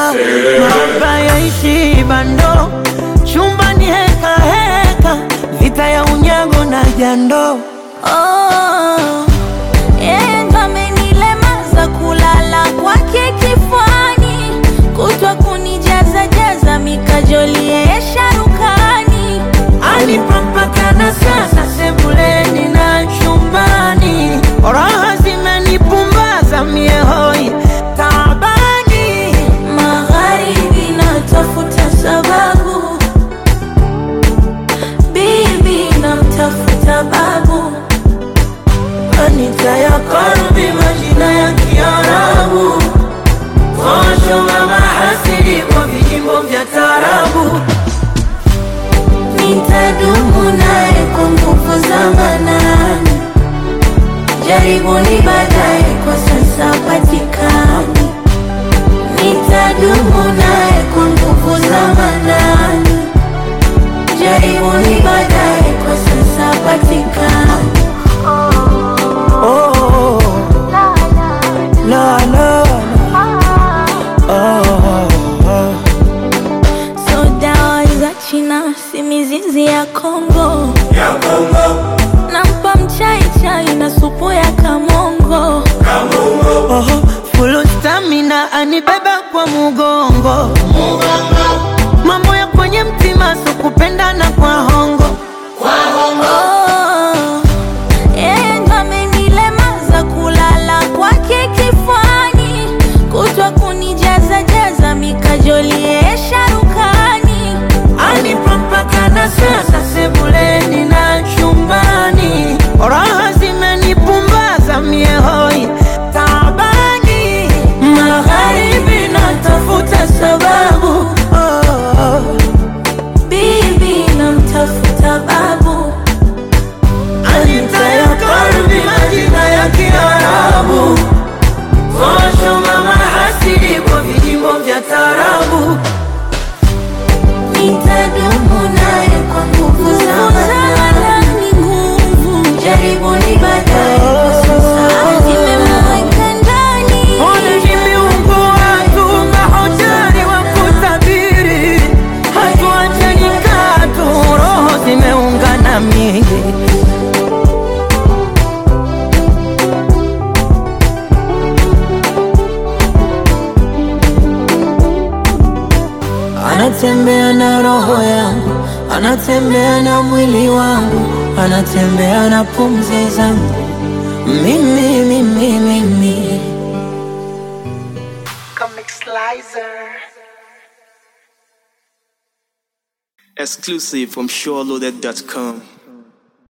mahaba yaishi bando, chumbani heka heka, vita ya unyago na jando. Oh, yeye ndo amenilemaza kulala kwake kifuani, kutwa kunijaza jaza mikajoli yeye sharukani. Alipampakana sasa sebuleni na chumbani, raha zimenipumbaza mie hoi taabani. Magharibi natafuta sababu, bibi namtafuta babu, Anita ya karbi majina ya Kiarabu, posho mama hasidi kwa vijimbo vya tarabu. nitadumu naye kwa nguvu za manani. Jaribuni baadaye, kwa sasa patikani. Nitadumu naye kwa nguvu za manani. Jaribuni baadaye, kwa sasa patikani. Oh, la la la, oh, oh. So dawa za China si mizizi ya Kongo, nampa mchai chai na supu ya kamongo. Oho, full stamina anibeba kwa mugongo mambo ya kwenye mtima so kupendana kwa hongo Oh, yeye ndo amenilemaza kulala kwake kifuani, kutwa kunijaza jaza mikajoli yeye sharukani. anipampakana sasa sebuleni na chumbani raha zimenipumbaza mie hoi taabani magharibi natafuta sababu oh, oh. Bibi namtafuta babu, Anita ya karbi majina ya Kiarabu Kosho mama hasidi kwa vijimbo vya tarabu nitadumu naye kwa nguvu za manani. Nguvu jaribuni baadaye, kwa sasa nimemweka ndani. Ona viungo watu mahoteli wa kutabiri Hatuachani katu roho zimeungana mingi Anatembea na roho yangu, anatembea na mwili wangu, anatembea na pumzi zangu. Mimi, mimi, mimi. Comic Slicer. Exclusive from SureLoaded.com.